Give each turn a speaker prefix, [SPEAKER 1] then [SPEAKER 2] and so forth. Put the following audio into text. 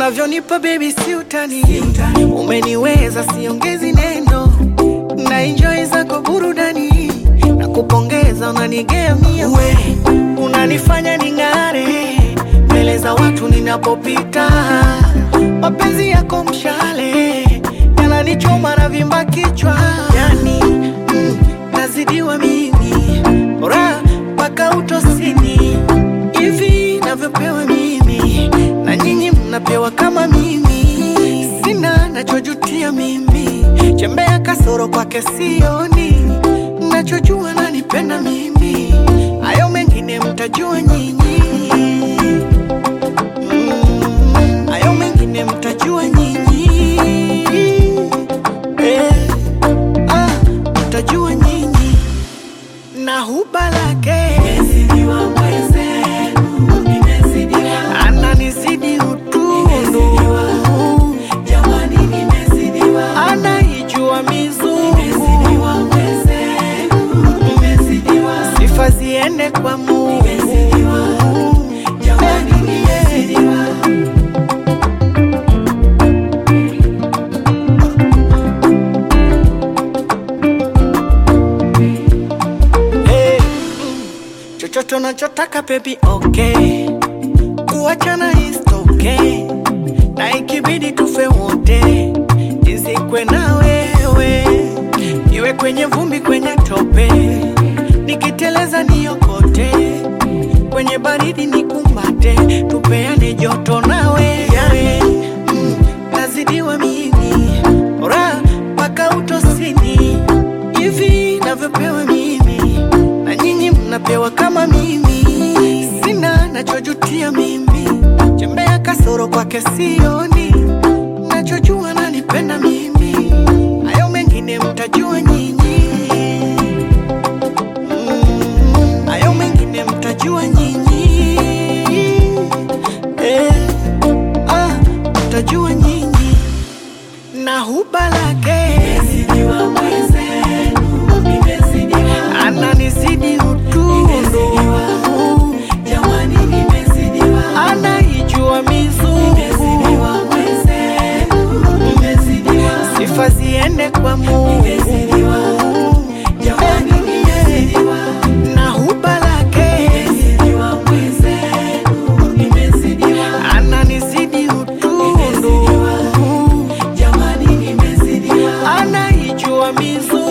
[SPEAKER 1] unavyonipa baby si utani, umeniweza siongezi neno, na enjoy zako burudani na kupongeza, unanigea mia we, unanifanya ning'are mbele za watu ninapopita, mapenzi yako mshale yananichoma na vimba kichwa, yani mm, nazidiwa mimi bora mpaka utosini hivi navyopewa mimi na nyinyi mnapewa kama mimi, sina nachojutia mimi, chembea kasoro kwake sioni, nachojua nanipenda mimi, hayo mengine mtajua nyinyi. Mm, hayo mengine mtajua nyinyi. Eh, ah, mtajua nyinyi na huba lake ananizidi utundu, anaijua mizungu, sifa ziende kwa Mungu. Hey, mm, chochote unachotaka baby, okay, kuachana is okay, na ikibidi tufe wote, nizikwe na wewe, iwe kwenye vumbi, kwenye tope, nikiteleza niokote, kwenye baridi nikumbate, tupeane joto nawe yawe, mm, nazidiwa mimi ora mpaka utosini hivi navyopewa mimi na nyinyi mnapewa kama mimi, sina nachojutia mimi, chembea kasoro kwake sioni, nachojua nanipenda mimi, hayo mengine mtajua nyinyi. Mm, hayo mengine mtajua nyinyi. Eh, ah, mtajua nyinyi na huba lake ananizidi utundu, anaijua mizungu, sifa ziende kwa Mungu. Na huba lake ananizidi utundu, anaijua mizungu